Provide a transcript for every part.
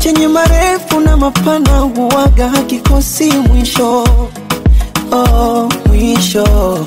chenye marefu na mapana huwaga hakikosi mwisho oh, mwisho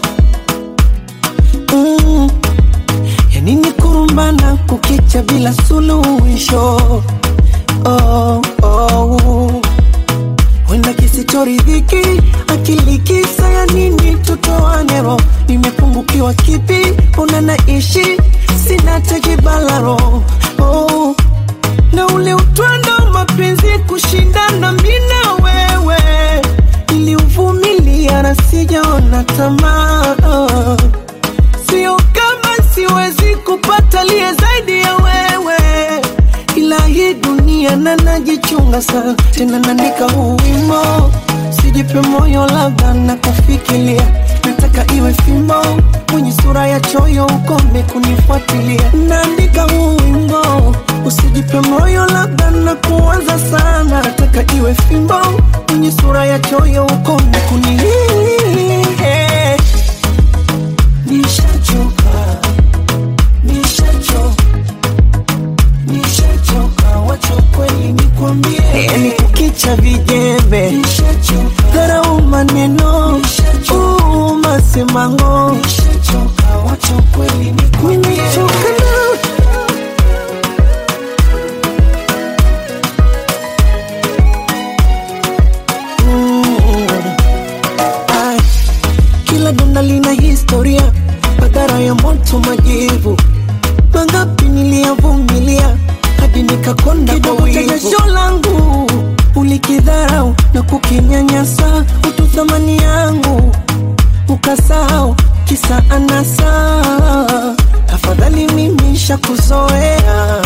mm. yanini kurumbana kukicha bila suluhisho oh, oh. wenda kisichoridhiki akili kisa ya nini tutoanero nimepungukiwa kipi una naishi sina tejibalaro oh. na ule utwando wa mapenzi kushindana mina wewe niliuvumilia na sijaona tamaa oh. sio kama siwezi kupata liye zaidi ya wewe ila hii dunia na najichunga sana tena naandika huu wimo sijipe moyo labda na kufikiria nataka iwe fimbo mwenye sura ya choyo ukome kunifuatilia naandika huu wimbo usijipe moyo labda na kuanza sana nataka iwe fimbo mwenye sura ya choyo ukome kuni nishachoka nishachoka nishachoka wacha kweli nikwambie yani kukicha vijembe dharau maneno uu, masemango nimechoka na Mm. Ai, kila donda lina historia madhara ya moto majivu mangapi niliyavumilia hadi nikakonda kwa wivu. Jasho langu ulikidharau na kukinyanyasa utu thamani yangu ukasahau kisa anasa afadhali mimi shakuzoea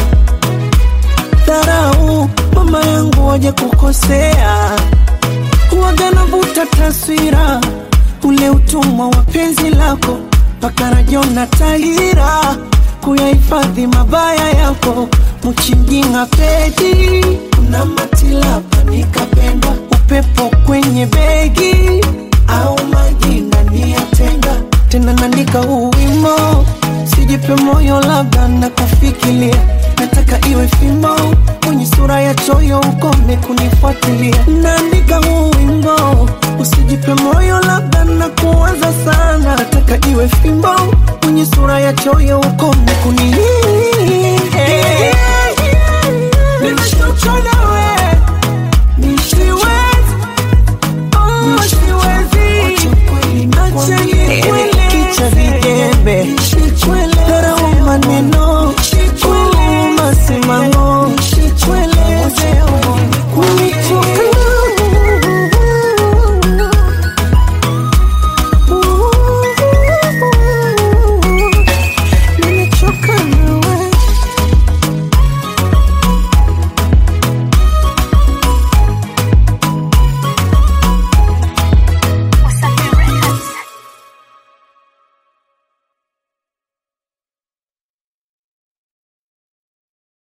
dharau mama yangu waje kukosea huwaga navuta taswira ule utumwa wa penzi lako mpaka rajona tahira kuyahifadhi mabaya yako mchinjinga pedi kuna matilapa nikapenda upepo kwenye begi au maji ndani ya tenga tena naandika huu wimo sijipe moyo labda na kufikiria nataka iwe fimbo mwenye sura ya choyo ukome kunifuatilia naandika huu wimbo usijipe moyo labda na kuanza sana nataka iwe fimbo mwenye sura ya choyo ukome kuni